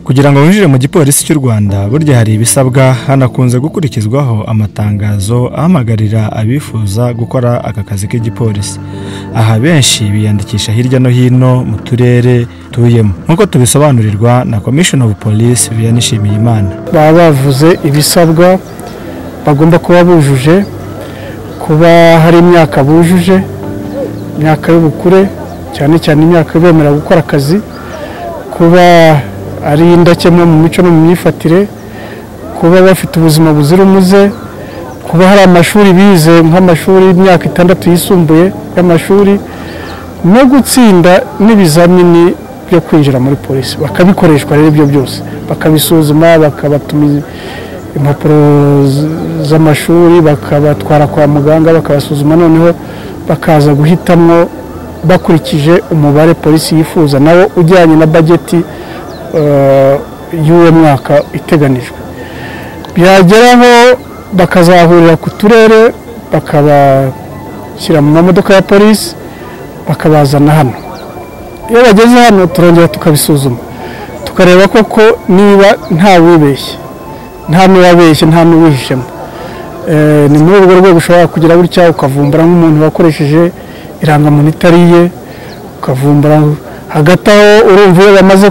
kugira ngo winjire mu gipolisi cy'u rwanda burya hari ibisabwa hanakunze gukurikizwaho amatangazo ahamagarira abifuza gukora aka kazi k'igipolisi aha benshi biyandikisha hirya no hino mu turere tuyemo nk'uko tubisobanurirwa na commission of police biyanishimiye imana baba bavuze ibisabwa bagomba kuba bujuje kuba hari imyaka bujuje imyaka y'ubukure cyane cyane imyaka ibemerera gukora akazi kuba ari indakemwa mu mico no mu myifatire kuba bafite ubuzima buzira umuze kuba hari amashuri bize nk'amashuri y'imyaka itandatu yisumbuye y'amashuri no gutsinda n'ibizamini byo kwinjira muri polisi bakabikoreshwa rero ibyo byose bakabisuzuma bakabatuma impapuro z'amashuri bakabatwara kwa muganga bakabasuzuma noneho bakaza guhitamo bakurikije umubare polisi yifuza nawo ujyanye na bageti y'uwo mwaka iteganijwe byageraho bakazahurira ku turere bakabashyira mu mamodoka ya polisi bakabazana hano iyo bageze hano turongera tukabisuzuma tukareba koko niba nta wibeshye nta n'uwabeshye nta n'uwihishemo ni muri urwo rwego ushobora kugira gutya ukavumbura nk'umuntu wakoresheje irangamuntu itari iye ukavumbura hagati aho urumva iyo bamaze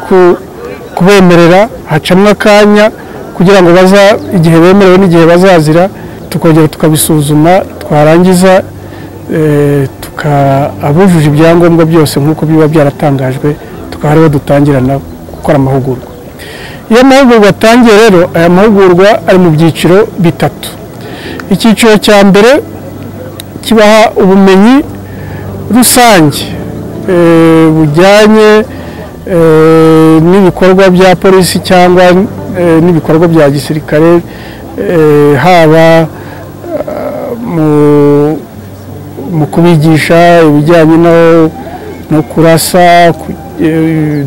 kubemerera hacamo akanya kugira ngo baza igihe bemerewe n'igihe bazazira tukongera tukabisuzuma twarangiza abujuje ibyangombwa byose nk'uko biba byaratangajwe tukaba ariho dutangirana gukora amahugurwa iyo amahugurwa atangiye rero aya mahugurwa ari mu byiciro bitatu icyiciro cya mbere kibaha ubumenyi rusange bujyanye n'ibikorwa bya polisi cyangwa n'ibikorwa bya gisirikare haba mu kubigisha ibijyanye no kurasa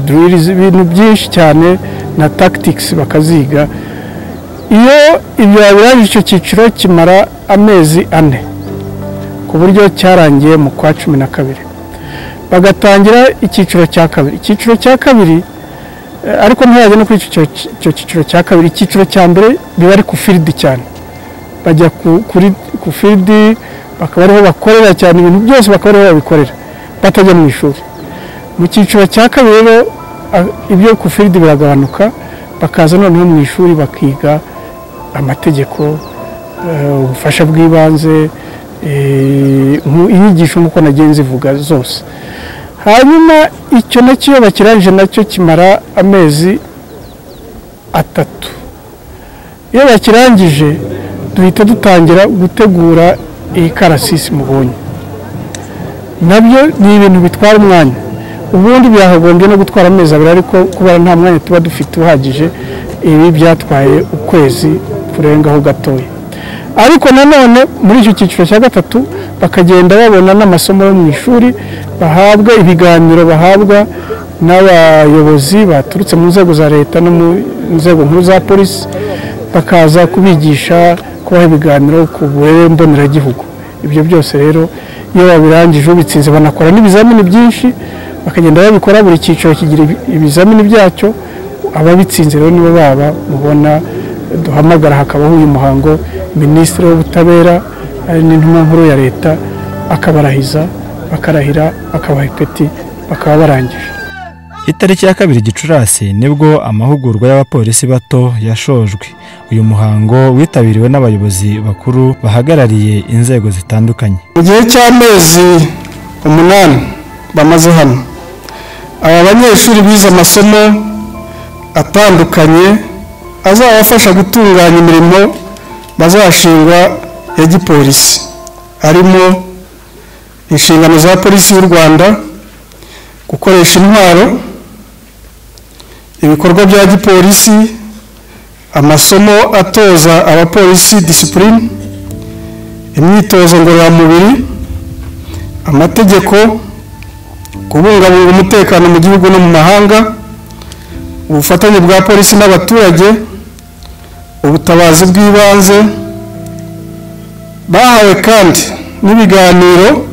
duririzi ibintu byinshi cyane na tagitikisi bakaziga iyo ibyo birangije icyo cyiciro kimara amezi ane ku buryo cyarangiye mu kwa cumi na kabiri bagatangira icyiciro cya kabiri icyiciro cya kabiri ariko ntihajya no kuri icyo cyiciro cya kabiri icyiciro cya mbere biba ari ku firidi cyane bajya ku firidi bakaba ariho bakorera cyane ibintu byose bakaba ariho babikorera batajya mu ishuri mu cyiciro cya kabiri rero ibyo ku firidi biragabanuka bakaza noneho mu ishuri bakiga amategeko ubufasha bw'ibanze inyigisho nk'uko nagiye zivuga zose hanyuma icyo nacyo iyo bakirangije nacyo kimara amezi atatu iyo bakirangije duhita dutangira gutegura iyi karasisi mubonye nabyo ni ibintu bitwara umwanya ubundi byahagombye no gutwara amezi abiri ariko kubera nta mwanya tuba dufite uhagije ibi byatwaye ukwezi kurengaho gatoya ariko nanone muri icyo cyiciro cya gatatu bakagenda babona n'amasomo yo mu ishuri bahabwa ibiganiro bahabwa n'abayobozi baturutse mu nzego za leta no mu nzego nkuru za polisi bakaza kubigisha kubaha ibiganiro ku burere mboneragihugu ibyo byose rero iyo babirangije ubitsinze banakora n'ibizamini byinshi bakagenda babikora buri cyiciro kigira ibizamini byacyo ababitsinze rero nibo baba mubona duhamagara hakabaho uyu muhango minisitiri w'ubutabera ari n'intumwa nkuru ya leta akabarahiza bakarahira bakabaha ipeti bakaba barangije itariki ya kabiri gicurasi nibwo amahugurwa y'abapolisi bato yashojwe uyu muhango witabiriwe n'abayobozi bakuru bahagarariye inzego zitandukanye mu gihe cy'amezi umunani bamaze hano aba banyeshuri bize amasomo atandukanye azabafasha gutunganya imirimo bazashingwa ya gipolisi harimo inshingano za polisi y'u rwanda gukoresha intwaro ibikorwa bya gipolisi amasomo atoza abapolisi disipurine imyitozo ngororamubiri amategeko kubungabunga umutekano mu gihugu no mu mahanga ubufatanye bwa polisi n'abaturage ubutabazi bw'ibanze bahawe kandi n'ibiganiro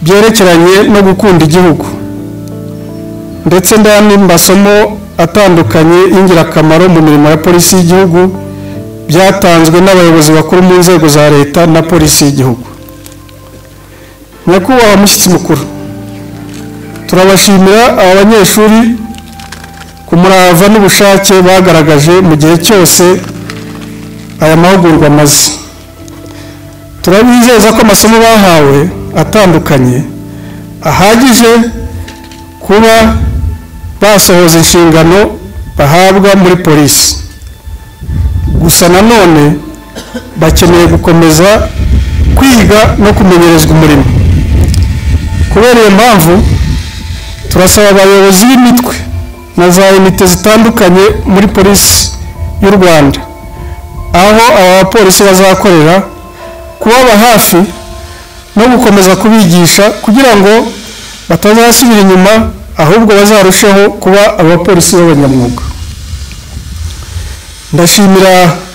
byerekeranye no gukunda igihugu ndetse n'andi masomo atandukanye y'ingirakamaro mu mirimo ya polisi y'igihugu byatanzwe n'abayobozi bakuru mu nzego za leta na polisi y'igihugu nyakubahwa mushyitsi mukuru turabashimira aba banyeshuri ku murava n'ubushake bagaragaje mu gihe cyose aya mahugurwa amaze turabizeza ko amasomo bahawe atandukanye ahagije kuba basohoza inshingano bahabwa muri polisi gusa nanone bakeneye gukomeza kwiga no kumenyerezwa umurimo kubera iyo mpamvu turasaba abayobozi b'imitwe na za unite zitandukanye muri polisi y'u rwanda aho aba bapolisi bazakorera kubaba hafi no gukomeza kubigisha kugira ngo batazasubira inyuma ahubwo bazarusheho kuba abapolisi b'abanyamwuga ndashimira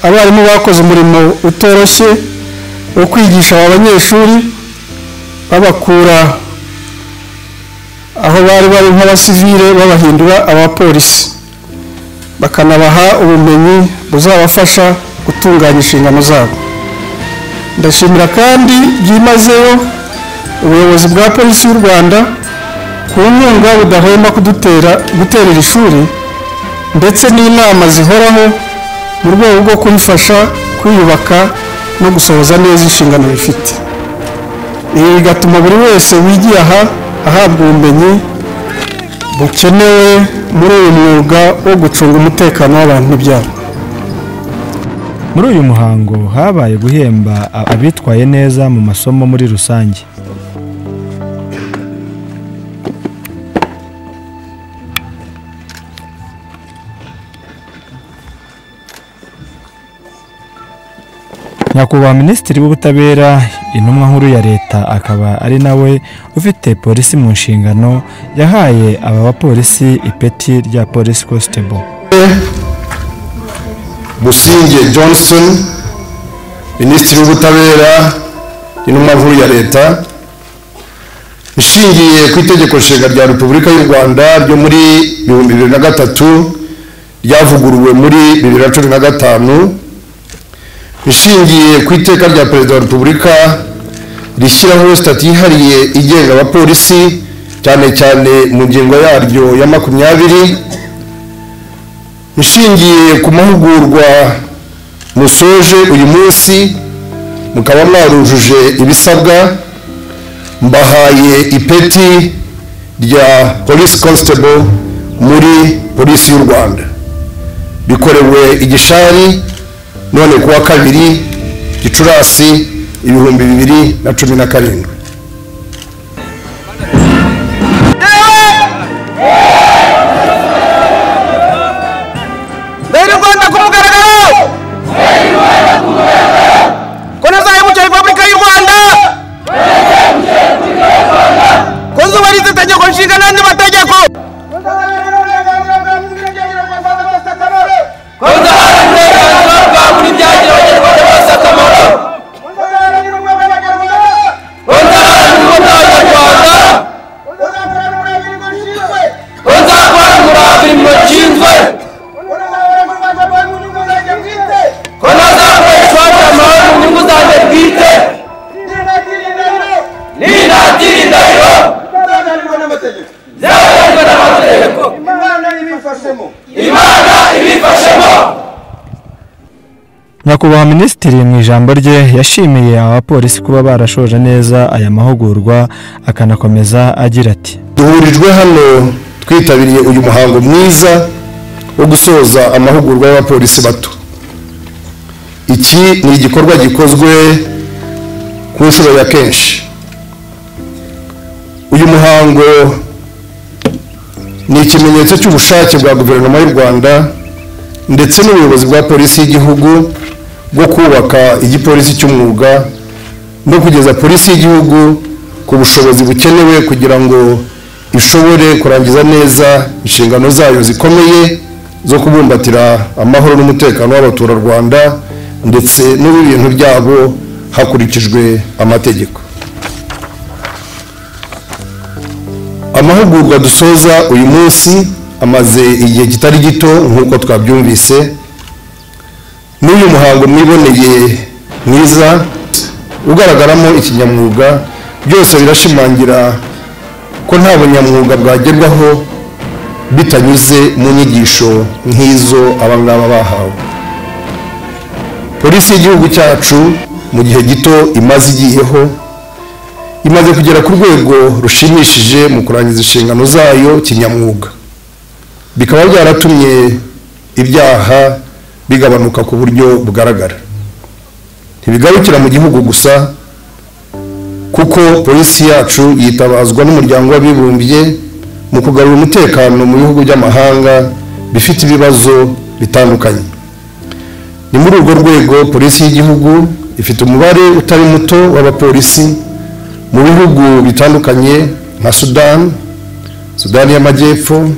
abarimu bakoze umurimo utoroshye wo kwigisha aba banyeshuri babakura aho bari bari nk'abasivire babahindura abapolisi bakanabaha ubumenyi buzabafasha gutunganya inshingano zabo ndashimira kandi byimazeyo ubuyobozi bwa polisi y'u rwanda ku nkunga budahwema kudutera guterera ishuri ndetse n'inama zihoraho mu rwego rwo kurifasha kwiyubaka no gusohoza neza inshingano bifite ibi bigatuma buri wese wigiye aha ahabwa ubumenyi bukenewe muri uyu mwuga wo gucunga umutekano w'abantu n'ibyabo muri uyu muhango habaye guhemba abitwaye neza mu masomo muri rusange nyakubahwa minisitiri w'ubutabera intumwa nkuru ya leta akaba ari nawe ufite polisi mu nshingano yahaye aba bapolisi ipeti rya polisi kositebo businge johnson minisitiri w'ubutabera intumwa nkuru ya leta ishingiye ku itegeko nshinga rya repubulika y'u rwanda ryo muri bihumbi bibiri na gatatu ryavuguruwe muri bibiri na cumi na gatanu ishingiye ku iteka rya perezida wa repubulika rishyiraho sitati yihariye igenga abapolisi cyane cyane mu ngingo yaryo ya makumyabiri ishingiye ku mahugurwa musoje uyu munsi mukaba mwarujuje ibisabwa mbahaye ipeti rya polisi constable muri polisi y'u rwanda bikorewe igishari none kuwa kabiri gicurasi ibihumbi bibiri na cumi na karindwi leta y'u rwanda ku mugaragaro ko nazahemukiye repubulika y'u rwanda ko zubahiriza itegeko nshinga n'andi mategeko ko uzaharanira uburenganzira bwa buri byagira abanyarwanda bose akamaro ko uzaharanira ubumwe bw'abanyarwanda ko uzahorana umurava imirimo nshinzwe ko ntazakoreshwa amahoro mu nyungu zanjye bwite ninatira indahiro zihagarijwe n'amategeko imana ibifashemo nyakubahwa minisitiri mu ijambo rye yashimiye aba bapolisi kuba barashoje neza aya mahugurwa akanakomeza agira ati duhurijwe hano twitabiriye uyu muhango mwiza wo gusoza amahugurwa y'abapolisi bato iki ni igikorwa gikozwe ku nshuro ya kenshi uyu muhango ni ikimenyetso cy'ubushake bwa guverinoma y'u rwanda ndetse n'ubuyobozi bwa polisi y'igihugu bwo kubaka igipolisi cy'umwuga no kugeza polisi y'igihugu ku bushobozi bukenewe kugira ngo ishobore kurangiza neza inshingano zayo zikomeye zo kubumbatira amahoro n'umutekano w'abaturarwanda ndetse n'uw'ibintu byabo hakurikijwe amategeko amahugurwa dusoza uyu munsi amaze igihe kitari gito nk'uko twabyumvise n'uyu muhango mwiboneye mwiza ugaragaramo ikinyamwuga byose birashimangira ko nta bunyamwuga bwagerwaho bitanyuze mu nyigisho nk'izo aba ngaba bahawe polisi y'igihugu cyacu mu gihe gito imaze igiyeho imaze kugera ku rwego rushimishije mu kurangiza inshingano zayo kinyamwuga bikaba byaratumye ibyaha bigabanuka ku buryo bugaragara ntibigarukira mu gihugu gusa kuko polisi yacu yitabazwa n'umuryango w'abibumbye mu kugarura umutekano mu bihugu by'amahanga bifite ibibazo bitandukanye ni muri urwo rwego polisi y'igihugu ifite umubare utari muto w'abapolisi mu bihugu bitandukanye nka sudani sudani y'amajyepfo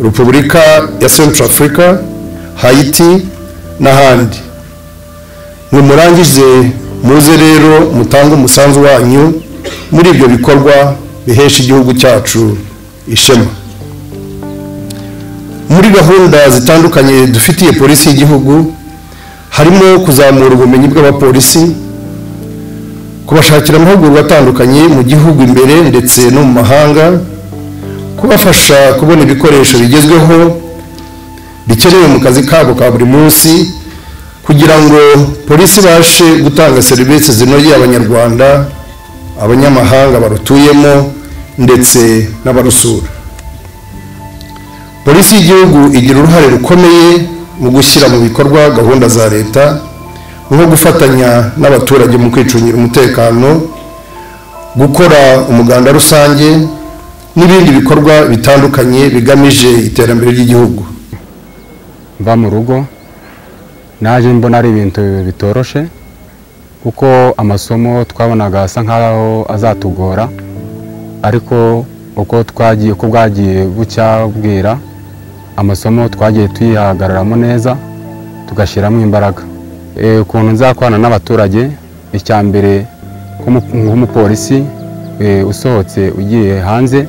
repubulika ya central africa hayiti n'ahandi nimurangize muze rero mutange umusanzu wanyu muri ibyo bikorwa bihesha igihugu cyacu ishema muri gahunda zitandukanye dufitiye polisi y'igihugu harimo kuzamura ubumenyi bw'abapolisi kubashakira amahugurwa atandukanye mu gihugu imbere ndetse no mu mahanga kubafasha kubona ibikoresho bigezweho bikenewe mu kazi kabo ka buri munsi kugira ngo polisi ibashe gutanga serivisi zinogeye abanyarwanda abanyamahanga barutuyemo ndetse n'abarusura polisi y'igihugu igira uruhare rukomeye mu gushyira mu bikorwa gahunda za leta nko gufatanya n'abaturage mu kwicungira umutekano gukora umuganda rusange n'ibindi bikorwa bitandukanye bigamije iterambere ry'igihugu mva mu rugo naje mbona ari ibintu bitoroshe kuko amasomo twabonaga asa nk'aho azatugora ariko uko twagiye uko bwagiye bucya bwira amasomo twagiye tuyihagararamo neza tugashyiramo imbaraga Eh, ukuntu nzakorana n'abaturage icya mbere nk'umu- nk'umupolisi eh, usohotse ugiye hanze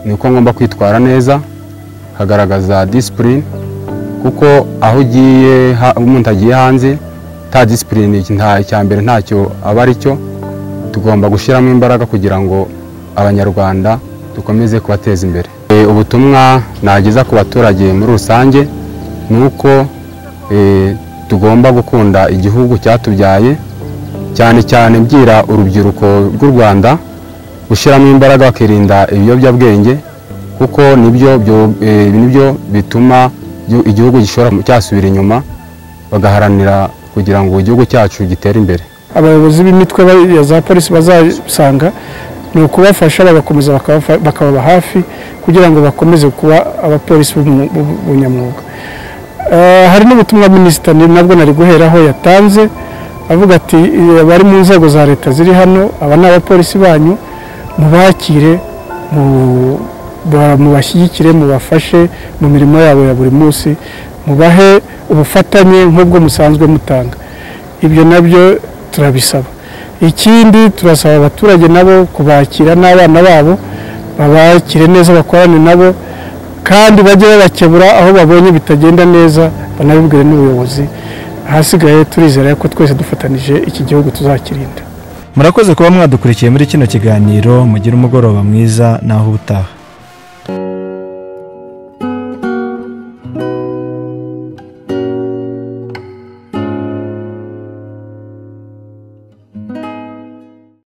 ni uko ngomba kwitwara neza hagaragaza disipurine kuko aho ugiye ha- umuntu agiye hanze nta disipurine icya mbere ntacyo aba ari cyo tugomba gushyiramo imbaraga kugira ngo abanyarwanda dukomeze kubateza imbere E, ubutumwa nageza ku baturage muri rusange ni uko e, tugomba gukunda igihugu cyatubyaye cyane cyane mbwira urubyiruko rw'u rwanda gushyiramo imbaraga bakirinda ibiyobyabwenge kuko nibyo byo- e, nibyo bituma igihu- igihugu gishobora cyasubira inyuma bagaharanira kugira ngo igihugu cyacu gitere imbere abayobozi b'imitwe ba- ya za polisi bazasanga ni ukubafasha bagakomeza bakabafa- bakababa hafi kugira ngo bakomeze kuba abapolisi b'umu- b'u- b'ubunyamwuga Eh, hari n'ubutumwa minisitiri nabwo nari guheraho yatanze avuga ati "Eh, abari mu nzego za leta ziri hano aba ni abapolisi banyu mubakire mu- ba- mubashyigikire mubafashe mu mirimo yabo ya buri munsi mubahe ubufatanye nk'ubwo musanzwe mutanga ibyo nabyo turabisaba ikindi turasaba abaturage nabo kubakira n'abana babo babakire neza bakorane nabo kandi bajye babakebura aho babonye bitagenda neza banabibwire n'ubuyobozi ahasigaye turizera ko twese dufatanije iki gihugu tuzakirinda murakoze kuba mwadukurikiye muri kino kiganiro mugire umugoroba mwiza naho ubutaha